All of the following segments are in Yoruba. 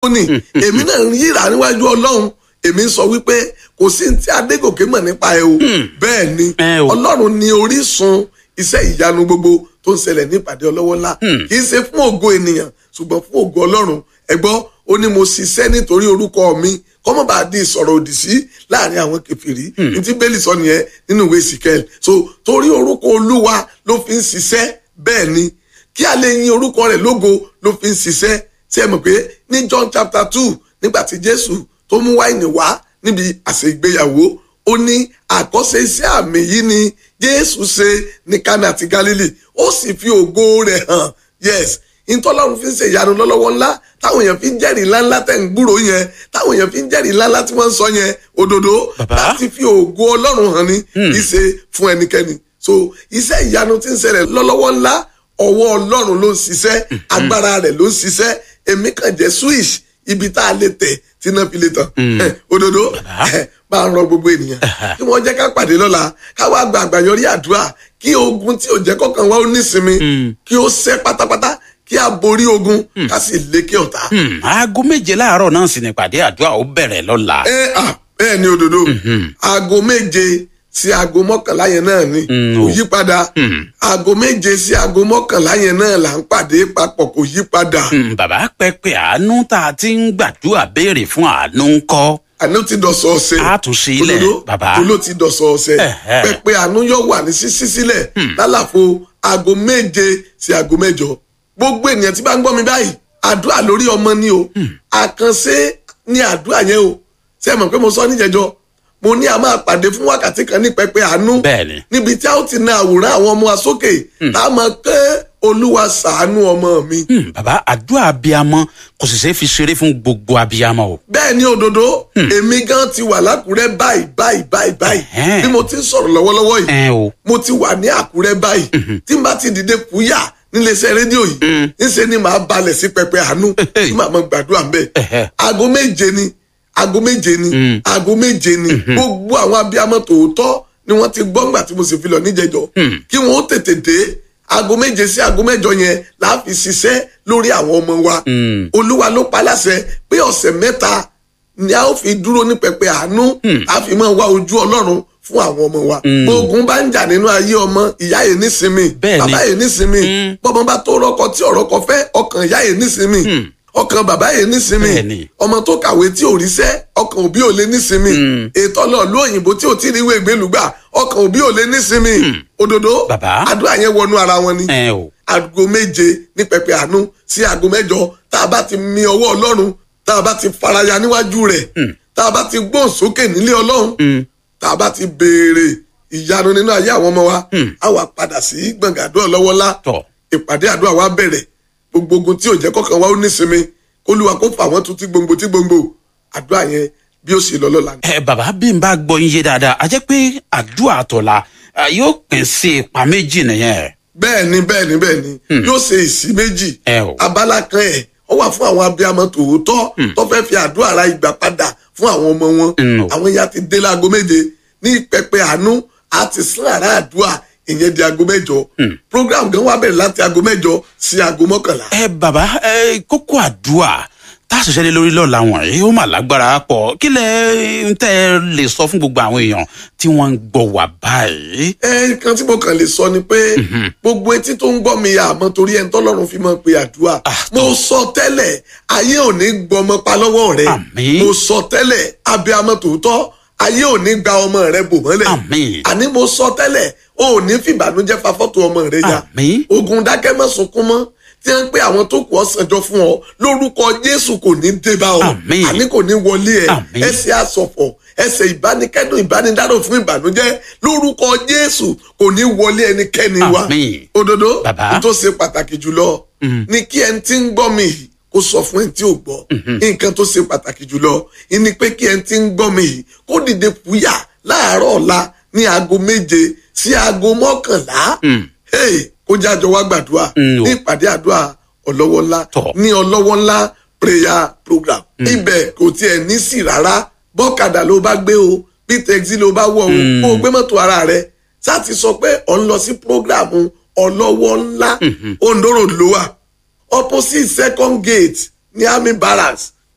ní èmi náà ń yíra níwájú ọlọ́run èmi ń sọ wípé kò sí ní tí adégòkè mọ̀ nípa ẹ o bẹ́ẹ̀ ni Ẹ o. ọlọ́run ni orísun iṣẹ́ ìyanu gbogbo tó ń ṣẹlẹ̀ ní ìpàdé ọlọ́wọ́ ńlá kì í ṣe fún ògo ènìyàn ṣùgbọ́n fún ògo ọlọ́run ẹ gbọ́ ó ní mo ṣiṣẹ́ nítorí orúkọ mi kọ́mọ́ bá di ìsọ̀rọ̀ òdì sí láàrin àwọn kẹfìrí ní tí bẹ́ẹ̀lì sọ nìyẹn nínú ìwé ìsìkẹ́l so torí orúkọ olúwa ló fi ń ṣiṣẹ́ bẹ́ẹ̀ ni kí a lè yin orúkọ rẹ̀ lógo ló fi ń ṣiṣẹ́ tí ẹ mọ̀ pé ní John chapter two nígbà tí Jésù tó mú wáìnì wá níbi àsè ìgbéyàwó ó ní àkọ́ṣe iṣẹ́ àmì yìí ni Jésù ṣe ní Kánà àti Gálílì ó sì fi ògo rẹ̀ hàn yes ìtọ́lọ́run fi ń ṣe ìyanu lọ́lọ́wọ́ ńlá táwọn èèyàn fi ń jẹ́rìí ńláńlá tẹ̀ ń gbúrò yẹn táwọn èèyàn fi ń jẹ́rìí ńláńlá tí wọ́n ń sọ yẹn òdodo Bàbá. láti fi ògo ọlọ́run hàn ní kì í ṣe fún ẹnikẹ́ni so iṣẹ́ ìyanu tí ń ṣẹlẹ̀ lọ́lọ́wọ́ ńlá ọwọ́ ọlọ́run ló ń ṣiṣẹ́ agbára rẹ̀ ló ń ṣiṣẹ́ èmi kàn jẹ́ switch ibi tá a lè tẹ̀ tí náà fi lè tàn Eh, òdodo eh, máa ń rọ gbogbo ènìyàn kí wọ́n jẹ́ ká pàdé lọ́la ká wá gba àgbàyọrí àdúrà kí ogun tí ò jẹ́ kọ́kàn wá ó nísinmi kí ó ṣẹ́ pátápátá kí a borí ogun ká sì lékè ọ̀tá. Hmm, aago méje láàárọ̀ náà sì ní ìpàdé àdúrà ó bẹ̀rẹ̀ lọ́la. ẹ à bẹ́ẹ̀ ni òdodo aago méje sí aago mọ́kànlá yẹn náà ni Mm, kò o. yí padà aago méje sí aago mọ́kànlá yẹn náà là ń pàdé papọ̀ kò yí padà Hmm, bàbá pẹpẹ àánú tá a ti ń gbàdúrà béèrè fún àánú ń kọ́. àánú ti dọ̀sọ̀ ọ̀sẹ̀ A tún ṣe ilẹ̀, òdodo bàbá. tó ló ti dọ̀sọ̀ ọ̀sẹ̀ Ẹ̀hẹ́. pẹpẹ àánú yóò wà ní sísí sílẹ̀ lálàfo aago méje sí aago mẹ́jọ gbogbo ènìyàn tí bá ń gbọ́ mi báyìí àdúrà lórí ọmọ ni o àkànṣe ní àdúrà yẹn o ṣé ẹ mọ̀ pé mo sọ níjẹjọ mo ní a máa pàdé fún wákàtí kan ní pẹpẹ àánú Bẹ́ẹ̀ni. níbi tí a ó ti na àwòrán àwọn ọmọ wa sókè tá a máa ké olúwa ṣàánú ọmọ mi. Hmm, bàbá àdúrà abiyamọ kò sì ṣeé fi ṣeré fún gbogbo abiyamọ o. bẹ́ẹ̀ ni òdodo èmi gan ti wà lákùrẹ́ báyìí báyìí báyìí báyìí Ẹ̀hẹ́n. bí mo ti ń sọ̀rọ̀ lọ́wọ́lọ́wọ́ yìí ẹ o. mo ti wà ní àkúrẹ́ báyìí tí n bá ti dìde kúyà níléeṣẹ́ rédíò yìí ńṣe ni màá balẹ̀ sí pẹpẹ àánú tí màá mọ gbàdúrà ń bẹ̀ Ẹ̀hẹ́. aago méje ni aago méje ni aago méje ni gbogbo àwọn abiyamọ tòótọ́ ni wọ́n ti gbọ́ ńgbà tí mo sì fi lọ níjẹjọ kí wọ́n ó tètè dé aago méje sí aago mẹ́jọ yẹn la fi ṣiṣẹ́ lórí àwọn ọmọ wa olúwa ló pa láṣẹ pé ọ̀sẹ̀ mẹ́ta ni a ó fi dúró ní pẹpẹ àánú a fi máa wá ojú ọlọ́run fún àwọn ọmọ wa ogun bá ń jà nínú ayé ọmọ ìyá yìí nísinmi Bẹ́ẹ̀ni. bàbá yìí nísinmi bọ́mọ bá tó rọ́kọ tí ọ̀rọ̀ kọ fẹ́ ọkàn ìyá yìí nísinmi ọkàn bàbá yìí nísinmi Bẹ́ẹ̀ni. ọmọ tó kàwé tí ò ríṣẹ́ ọkàn òbí ò lè nísinmi ètò ọlọ́ọ̀lú òyìnbó tí ò tí ì ríwé ìgbélùgbà ọkàn òbí ò lè nísinmi òdodo Bàbá. àdúrà yẹn wọnú ara wọn ni ẹ o. aago méje ní pẹpẹ àánú sí aago mẹ́jọ tá a bá ti mi ọwọ́ ọlọ́run tá a bá ti faraya níwájú rẹ̀ tá a bá ti gbóhùn sókè nílé ọlọ́run tá a bá ti béèrè ìyanu nínú ayé àwọn ọmọ wa a wà padà sí gbọ̀ngàn àdúrà lọ́wọ́ ńlá tọ. ìpàdé àdúrà wa bẹ̀rẹ̀ gbogbo ogun tí ò jẹ́ kọ́kàn wa ó nísinmi kólúwa kó fà wọ́n tún tí gbòǹgbò tí gbòǹgbò àdúrà yẹn bí ó ṣe lọ lọ́la ni. ẹ bàbá bí n bá gbọ́ yín yé dáadáa a jẹ́ pé àdúrà àtọ̀la eh, yóò pín sí ipa méjì nìyẹn. bẹ́ẹ̀ ni bẹ́ẹ̀ ni bẹ́ẹ̀ ni yóò ṣe ìsí méjì Ẹ o. abala kan ẹ̀ ó wà fún àwọn abiyamọ tòótọ́ tó fẹ́ fi àdúrà ra ìgbà padà fún àwọn ọmọ wọn Mm, o. àwọn ya ti dé láago méje ní pẹpẹ àánú àti sàn àrà àdúrà ìyẹn di aago mẹ́jọ program gan wà bẹ̀rẹ̀ láti aago mẹ́jọ sí aago mọ́kànlá. ẹ bàbá ẹ kókó àdúrà tá a ṣiṣẹ́ lé lórí lọ́la wọ̀nyí ó mà lágbára pọ̀ kí lẹ ń tẹ́ ẹ lè sọ fún gbogbo àwọn èèyàn tí wọ́n ń gbọ́ wà báyìí. ẹ kan tí mo kàn lè sọ ni pé gbogbo etí tó ń gbọ́ mi àmọ́ torí ẹni tọ́lọ́run fi mọ́ pé àdúrà Ah, mo sọ tẹ́lẹ̀ ayé ò ní gbọmọ pa lọ́wọ́ rẹ Àmín. mo sọ tẹ́lẹ̀ abiyamọ tòótọ́ ayé ò ní gba ọmọ rẹ bò mọ́lẹ̀ Àmín. àní mo sọ tẹ́lẹ̀ o ò ní fìbànújẹ́ fa fọ́tò ọmọ rẹ ya Àmín. ogun dákẹ́ mọ́ sunkún mọ́ tí wọ́n ń pé àwọn tó kù ọ́ sànjọ fún ọ lórúkọ Jésù kò ní dé bá ọ Àmín. àní kò ní wọlé ẹ Àmín. ẹsẹ̀ àsọ̀fọ̀ ẹsẹ̀ ìbánikẹ́dùn ìbánidárò fún ìbànújẹ́ lórúkọ Jésù kò ní wọlé ẹnikẹ́ni wa Àmín. òdodo Bàbá. n tó ṣe pàtàkì jùlọ ni kí ẹni tí ń gbọ́ mi yìí kó sọ fún ẹni tí ò gbọ́ nǹkan tó ṣe pàtàkì jùlọ ni pé kí ẹni tí ń gbọ́ mi yìí kó dìde fúyà láàárọ̀ ọ̀la ní aago méje sí aago mọ́kànlá Hey, kó jájọ wá gbàdúrà Mm, o. ní ìpàdé àdúrà ọlọ́wọ́ ńlá Tọ́. ní ọlọ́wọ́ ńlá prayer program ibẹ̀ kò tiẹ̀ ní sí rárá bọ́kadà ló bá gbé o bí tẹ́gí ló bá wọ̀ o kó o gbé mọ́tò ara rẹ̀ sáti sọ pé ọ̀ ń lọ sí program ọlọ́wọ́ ńlá Ondo Road ló wà opposite second gate ní army barracks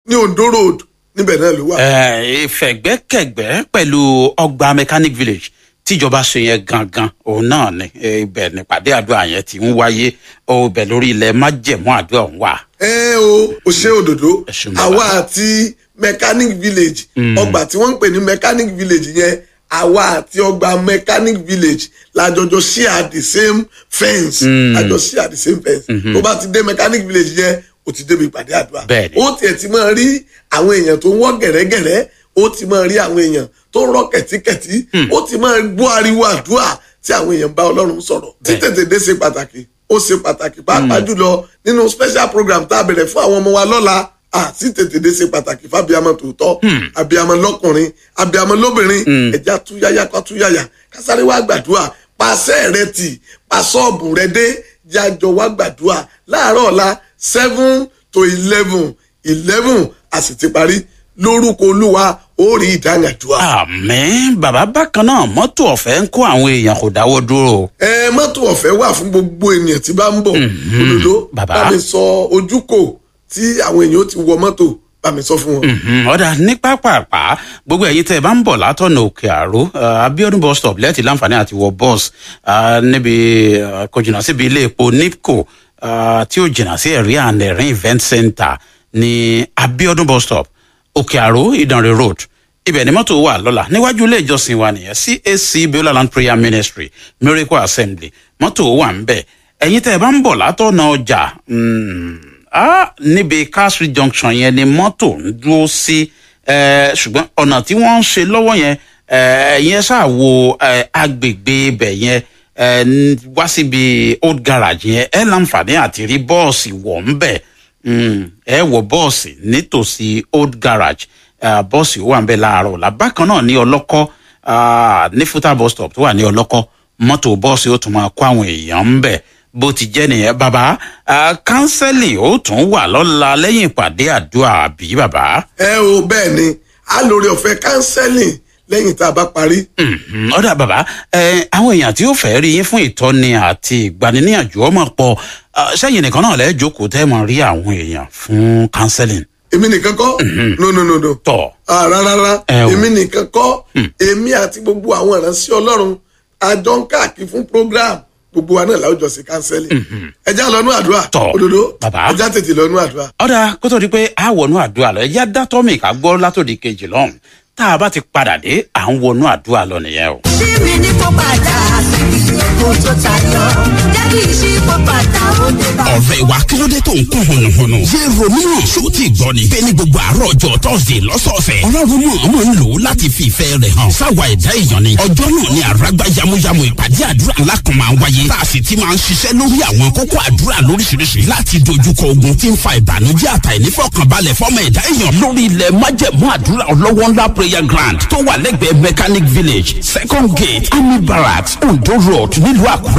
ní ondo road níbẹ̀ náà ló wà. ẹ ìfẹ̀gbẹ́kẹ̀gbẹ́ pẹ̀lú ọgbà mechanic village tíjọba ṣe yẹn gangan òun náà ni eh, ibẹ̀ nípàdé àdúrà yẹn ti ń wáyé ó ibẹ̀ lórí ilẹ̀ májẹ̀mú àdúrà òun wà. ẹ o ò ṣe òdòdó Ẹ ṣeun bàbá. àwa àti mechanic village ọgbà tí wọ́n ń pè ní mechanic village yẹn àwa àti ọgbà mechanic village lájọjọ share the same fence lájọ share the same fence tó bá ti dé mechanic village yẹn o ti débi ìpàdé àdúrà Bẹ́ẹ̀ni. ó tiẹ̀ ti máa rí àwọn èèyàn tó ń wọ́ gẹ̀rẹ́gẹ̀rẹ́ ó ti máa rí àwọn èèyàn tó ń rọ́ kẹ̀tíkẹ̀tí ó ti máa gbọ́ ariwo àdúrà tí àwọn èèyàn bá ọlọ́run sọ̀rọ̀ Bẹ́ẹ̀. títètè dé ṣe pàtàkì ó ṣe pàtàkì pàápàá jùlọ nínú special program tá a bẹ̀rẹ̀ fún àwọn ọmọ wa lọ́la àti tètè dé ṣe pàtàkì fábíàmọ tòótọ́ àbíàmọ lọ́kùnrin àbíàmọ lóbìnrin ẹ̀já túyáyá ká túyáyá kásáré wá gbàdúrà pàṣẹ rẹ tì pàṣọ́ọ̀bù rẹ dé jájọ wá gbàdúrà láàárọ̀ ọ̀la seven to eleven eleven a sì ti parí lórúkọ olúwa ó rí ìdáhàdúrà. àmì bàbá bákan náà mọ́tò ọ̀fẹ́ ń kó àwọn èèyàn kò dáwọ́ dúró. ẹ mọ́tò ọ̀fẹ́ wà fún gbogbo ènìyàn tí bá ń bọ̀ òdodo Bàbá. bá mi sọ ojúkò tí àwọn èèyàn ó ti wọ mọ́tò bá mi sọ fún wọn. Mhm, ọ̀dà ní pápápá gbogbo ẹ̀yin tẹ́ ẹ bá ń bọ̀ látọ̀nà òkè àró uh, abiodun bus stop lẹ́ẹ̀tì láǹfààní àti wọ bus uh, níbi uh, kò jìnnà síbi ilé epo nipco uh, tí ó jìnnà sí ẹ̀rí and ẹ̀rín event center ní abiodun bus stop òkè àró ìdànrè road ibẹ̀ ni mọ́tò wà lọ́la níwájú ilé ìjọsìn wa nìyẹn cac beulah land prayer ministry miracle assembly mọ́tò wà ń bẹ̀ ẹ̀yin tẹ́ ẹ bá ń bọ̀ látọ̀nà ọjà mm, ah, níbi car street junction yẹn ni mọ́tò ń dúró sí eh, ṣùgbọ́n ọ̀nà tí wọ́n ń ṣe lọ́wọ́ yẹn eh, yẹn ṣáà wo eh, agbègbè ibẹ̀ yẹn eh, n- wá síbi old garage yẹn ẹ láǹfààní àti rí bọ́ọ̀sì wọ̀ ń bẹ̀ Mm, ẹ wọ bọ́ọ̀sì nítòsí old garage eh, bọ́ọ̀sì ó wà ń bẹ̀ láàárọ̀ ọ̀la bákan náà ní ọlọ́kọ́ ah, ní futa bus stop tó wà ní ọlọ́kọ́ mọ́tò bọ́ọ̀sì ó tún máa kó àwọn èèyàn ń bẹ̀ bó ti jẹ́ nìyẹn bàbá ah, kánsẹ́lì ó tún wà lọ́la lẹ́yìn ìpàdé àdúrà àbí bàbá. ẹ o bẹ́ẹ̀ ni a lórí ọ̀fẹ́ counseling lẹ́yìn tá a bá parí. Mhm, ọ̀dà bàbá ẹ, àwọn èèyàn tí ó fẹ́ rí yín fún ìtọ́ni àti ìgbaniníyànjú ọmọ pọ̀ ah, sẹ́yìn nìkan náà lẹ́ẹ̀ jókòó tẹ́ mọ̀ rí àwọn èèyàn fún counseling èmi nìkan kọ́ no no no no tọ̀. Ah, rárá rárá Ẹ o. èmi nìkan kọ́ èmi àti gbogbo àwọn ìránṣẹ́ ọlọ́run àjọ ń káàkiri fún program gbogbo wa náà láwùjọ sí counseling ẹja lọ́nú àdúrà Tọ́, òdodo bàbá. ẹja tètè lọ́nú àdúrà. ọ̀dà kó tó di pé a wọnú àdúrà lọ ẹ̀yà dátọ́mì ká gbọ́ látòdì kejì lọ́hùn tá a bá ti padà dé à ń wọnú àdúrà lọ nìyẹn o. ṣí mi ní kó padà síbi èkó tó tayọ jẹ́ kí n ṣí kó padà ó dé bá. ọ̀rẹ́ wa kí ló dé tó ń kún hùnùhùnù. yé romeo ṣó ti gbọ́ ni. bẹ́ẹ̀ ni gbogbo àárọ̀ ọjọ́ tọ́sídẹ̀ẹ́ lọ́sọ̀ọ̀sẹ̀. ọlọ́run mọ̀ ọmọ ń lò ó láti fi ìfẹ́ rẹ̀ hàn. sáwa ẹ̀dá èèyàn ni. ọjọ́ náà ni àràgbá yamuyamu ìpàdé àdúrà ńlá kan máa ń wáyé. tá a sì ti máa ń ṣiṣẹ́ lórí àwọn kókó àdúrà lóríṣiríṣi. láti dojúkọ ogun tí ń fa ìbànújẹ́ àtàìnífọ̀kànbalẹ̀ fọ́mọ ẹ̀dá èèyàn. lórí ilẹ̀ májẹ̀mú àdúrà ọlọ́wọ́ ńlá prayer ground tó wà lẹ́gbẹ̀ẹ́ mechanic village second gate army barracks ondo road nílùú àkúrẹ́